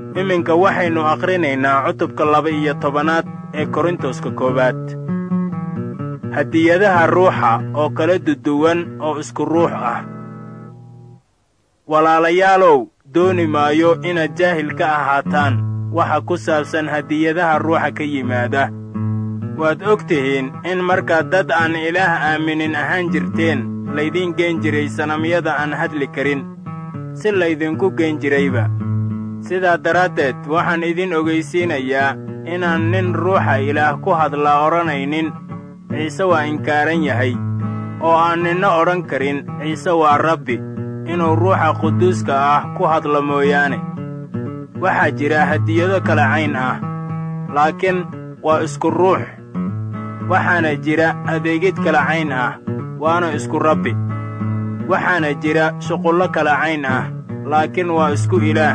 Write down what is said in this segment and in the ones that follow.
iminka waxaynu akhrinaynaa cutubka laba-iyo tobanaad ee korintoska koowaad hadiyadaha ruuxa oo kala duduwan oo isku ruux ah walaalayaalow dooni maayo inaad jaahil ka ahaataan waxa ku saabsan hadiyadaha ruuxa ka yimaada waad og tihiin in markaad dad aan ilaah aaminin ahaan jirteen laydiin geen jiray sanamyada aan hadli karin si laydinku geen jirayba sidaa daraaddeed waxaan idin ogaysiinayaa inaan nin ruuxa ilaah ku hadlaa odhanaynin ciise waa inkaaran yahay oo aan ninna odhan karin ciise waa rabbi inuu ruuxa quduuska ah ku hadlo mooyaane waxaa jira hadiyado kala cayn ah laakiin waa isku ruux waxaana jira adeegid kala cayn ah waana isku rabbi waxaana jira shuqullo kala cayn ah laakiin waa isku ilaah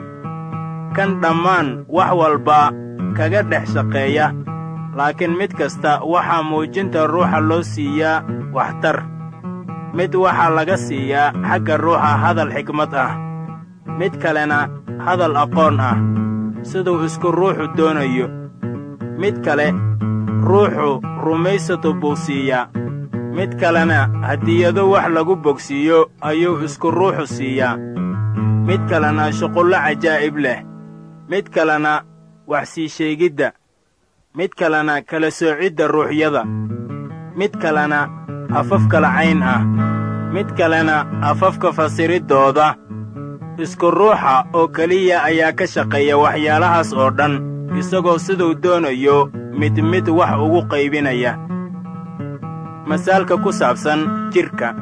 kan dhammaan wax walba kaga dhex shaqeeya laakiin mid kasta waxaa muujinta ruuxa loo siiyaa waxtar mid waxaa laga siiyaa xagga ruuxa hadal xikmad ah mid kalena hadal aqoon ah siduu isku ruuxu doonayo mid kale ruuxu rumaysato buu siiyaa mid kalena hadiyado wax lagu bogsiiyo ayuu isku ruuxu siiyaa mid kalena shuqullo cajaa'ib leh mid kalena wax sii sheegidda mid kalena kala soocidda ruuxyada mid kalena afaf kala cayn ah mid kalena afafka fasiriddooda isku ruuxa oo keliya ayaa ka shaqeeya waxyaalahaas oo dhan isagoo siduu doonayo mid mid wax ugu qaybinaya masaalka ku saabsan jidhka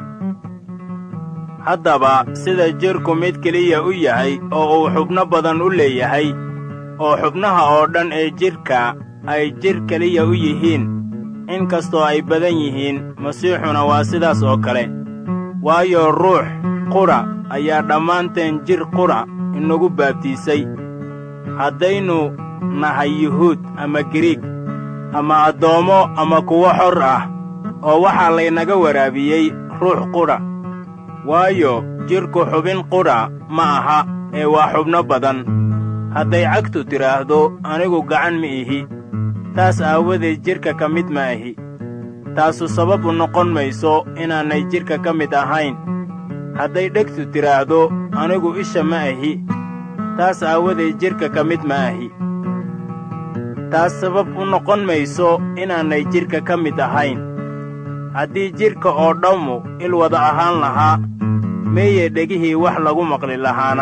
haddaba sida jidhku mid keliya u yahay oo uu xubno badan u leeyahay oo xubnaha oo dhan ee jidhka ay jidh keliya u yihiin in kastoo ay badan yihiin masiixuna waa sidaas oo kale waayo ruux qudha ayaa dhammaanteen jidh qudha inagu baabtiisay haddaynu nahay yuhuud ama giriig ama addoommo ama kuwo xor ah oo waxaa laynaga waraabiyey ruux qudha waayo jidhku xubin qudha ma aha ee waa xubno badan hadday cagtu tidhaahdo anigu gacan ma ihi taas aawadeed jidhka ka mid ma ahi taasu sabab u noqon mayso inaanay jidhka ka mid ahayn hadday dhegtu tidhaahdo anigu isha ma ahi taas aawadeed jidhka ka mid ma ahi taas sabab u noqon mayso inaanay jidhka ka mid ahayn haddii jidhka oo dhammu il wada ahaan lahaa meeye dhegihii wax lagu maqli lahaana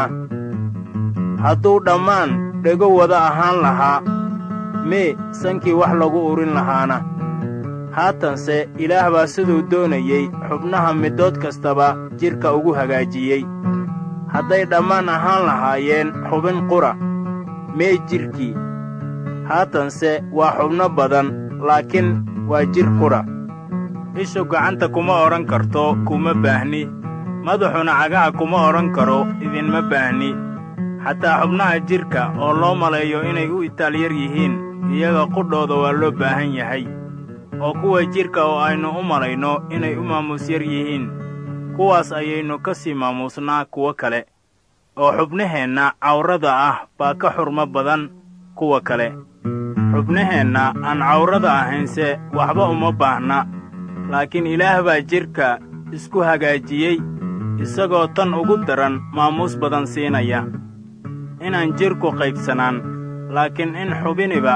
hadduu dhammaan dhego wada ahaan lahaa mee sankii wax lagu urin lahaana haatanse ilaah baa siduu doonayey xubnaha middood kastaba jidhka ugu hagaajiyey hadday dhammaan ahaan lahaayeen xubin qura mee jidhkii haatanse waa xubno badan laakiin waa jidh qudha ishu gacanta kuma odhan karto kuma baahni madaxuna cagaha kuma odhan karo idinma baahni xataa xubnaha jidhka oo loo maleeyo inay u itaalyar yihiin iyaga qudhooda waa loo baahan yahay oo kuwa jidhka oo aynu u malayno inay u maamuus yar yihiin kuwaas ayaynu ka sii maamuusnaa kuwo kale oo xubnaheenna cawrada ah baa ka xurmo badan kuwa kale xubnaheenna aan cawrada ahaynse waxba uma baahna laakiin ilaah baa jidhka isku hagaajiyey isagoo tan ugu daran maamuus badan siinaya inaan jidhku qaybsanaan laakiin in xubiniba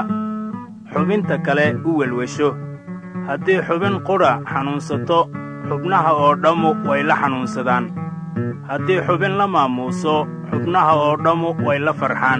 xubinta kale u welwesho haddii xubin qudha xanuunsato xubnaha oo dhammu way la xanuunsadaan haddii xubin la maamuuso xubnaha oo dhammu way la farxaan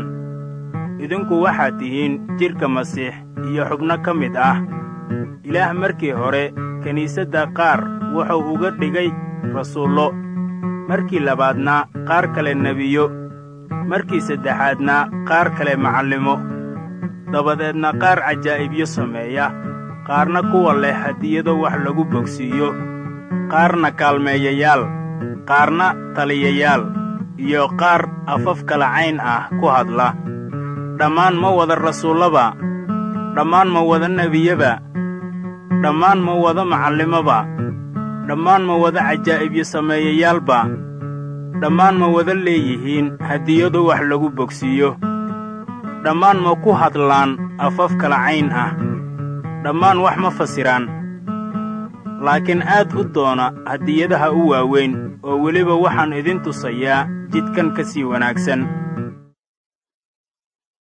idinku waxaad tihiin jidhka masiix iyo xubno ka mid ah ilaah markii hore kiniisadda qaar wuxuu uga dhigay rasuullo markii labaadna qaar kale nebiyo markii saddexaadna qaar kale macallimo dabadeedna qaar cajaa'ibyo sameeya qaarna kuwa leh hadiyado wax lagu bogsiiyo qaarna kaalmeeyayaal qaarna taliyayaal iyo qaar afaf kala cayn ah ku hadla dhammaan ma wada rasuullaba dhammaan ma wada nebiyaba dhammaan ma wada macallimoba dhammaan ma wada cajaa'ibyo sameeyayaalba dhammaan ma wada leeyihiin hadiyado wax lagu bogsiiyo dhammaan ma ku hadlaan afaf kala cayn ah dhammaan wax ma fasiraan laakiin aad u doona hadiyadaha u waaweyn oo weliba waxaan idin tusayaa jidkan ka sii wanaagsan